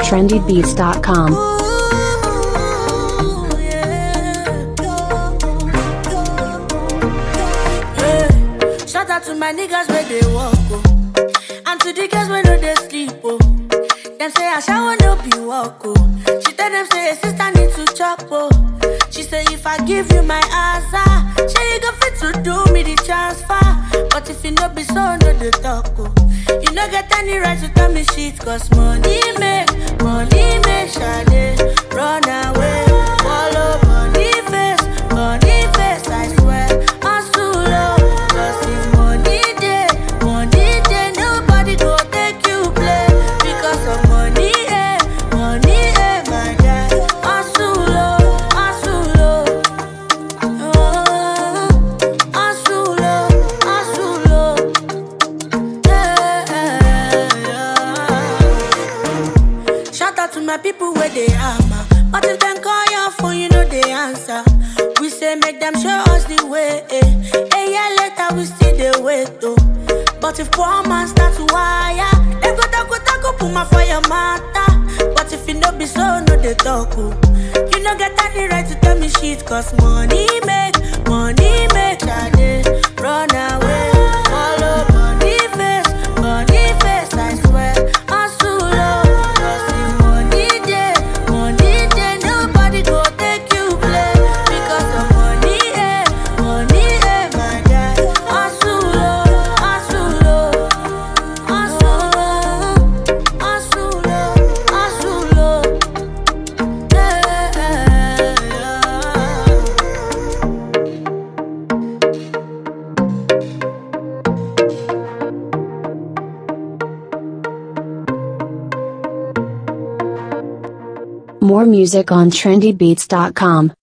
trendybeats.com. Shout out to my niggas where they walk, oh. And to the girls where no they sleep, oh. Them say I shower no be walk, oh. She tell them say sister need to chop, oh. She say if I give you my answer, she you go fit to do me the transfer. But if you no be so, no the talk, oh. You no get any right to tell me shit, cause money make, money make, shade run away. Follow money face, money face, I swear. Hustle, oh, cause if money dey, money dey, nobody go take you play. Because of money, eh, money, eh, my guy. Hustle, oh, hustle, oh. Oh, hustle, oh, hustle, oh. Yeah, yeah. Shout out to my people where they hammer. But if them call your phone, you know they answer. We say make them show us the way. Eh. A year later, we still they wait though. But if poor man start to wire, they go taco taco put my fire matter. But if you no be so, no they talk. Oh. You no get any right to tell me shit, cause money make, money make, Sade, run away. Follow money face, money face, I swear. Hustle, oh, cause if money dey, money dey, nobody go take you play. Because of money, eh, money, eh, my guy. Hustle, oh, hustle, oh, hustle, oh, hustle, oh, hustle, oh. Yeah, yeah. More music on trendybeats.com.